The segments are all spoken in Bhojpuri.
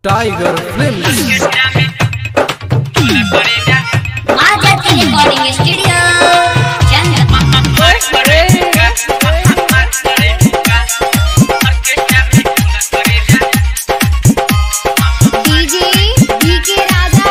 tiger film Maa Jati recording studio Chandra DJ D K Raja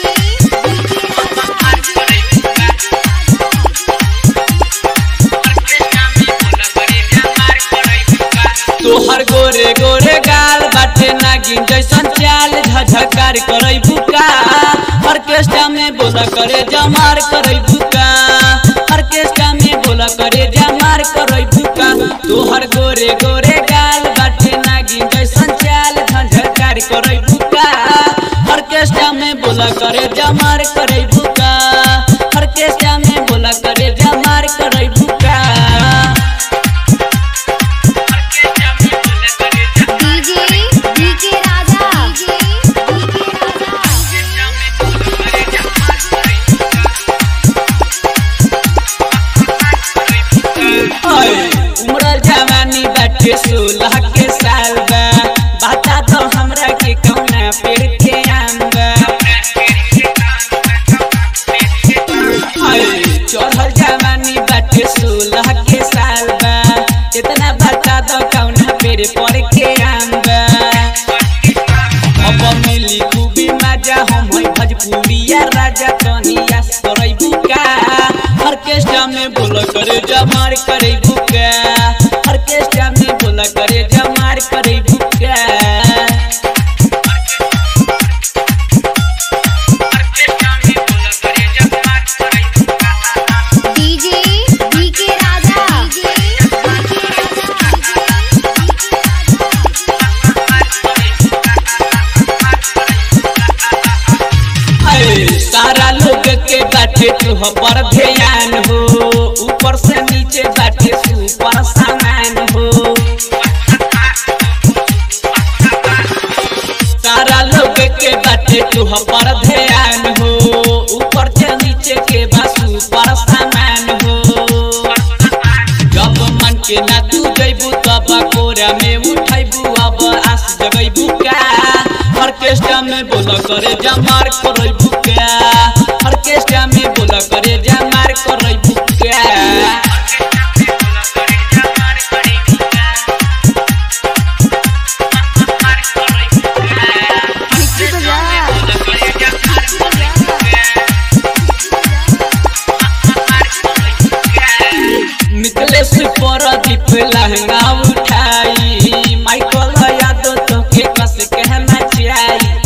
तोहर गोरे गोरे गाल बाटे नागिन जैसन चाल झझकार करई बुका ऑर्केस्ट्रा में बोला करे जमार करई बुका ऑर्केस्ट्रा में बोला करे जमार करई बुका तोहर गोरे गोरे गाल बाटे नागिन जैसन चाल झझकार करई बुका ऑर्केस्ट्रा में बोला करे जमार करई बुका ऑर्केस्ट्रा में बोला करे जमार करई बुका डीजे डीके राजा उमरल जवानी बाटे सोलह के साल बा बता दो हमरा के कौना पेड़ के आम बा हाय, चढ़ल जवानी बाटे सोलह के साल बा इतना बता दो कौना पेड़ पर के आम बा अब मिली खूबी मजा हम है भोजपुरिया राजा कनिया करई बुका ऑर्केस्ट्रा में बोला करे जमार करे बुका ऑर्केस्ट्रा में बोला करे जमार करे बुका डीजे डीके राजा अरे सारा लोग के बाटे तुह पर ध्यान हो ऊपर से नीचे बाटे सुपर सामान हो सारा लोग के बाटे तुह पर ध्यान हो ऊपर से नीचे के बा सुपर सामान हो जब मन के ना तू जैबू तब कोरा में उठैबू अब आस जगैबू का ऑर्केस्ट्रा में बोला करे जमार करई बुका ऑर्केस्ट्रा में बोला करे जमार करई बुका मिट्टी बजा मिथलेश परदीप लहंगा उठाई माइकल यादव तो के कस कहना चाहिए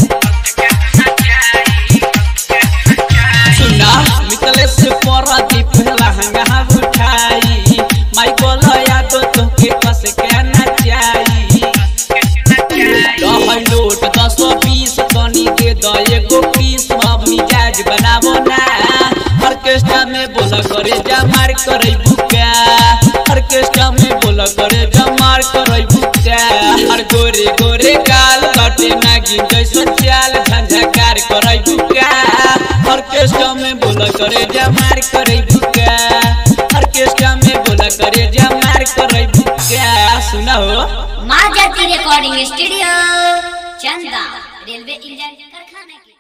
सुना मिथलेश परदीप लहंगा उठाई माइकल यादव तो के कस कहना चाहिए रहै नोट दस बीस तनी दे द एगो पीस अब मिजाज बनाबो ना ऑर्केस्ट्रा में बोला करे जमार करे बुका ऑर्केस्ट्रा में बोला करे जमार करे बुका हर गोरे गोरे गाल बाटे नागिन जैसन चाल झंझकार करे बुका ऑर्केस्ट्रा में बोला करे जमार करे बुका ऑर्केस्ट्रा में बोला करे जमार करे बुका सुना हो Maa Jati recording studio Chanda railway engine कारखाना की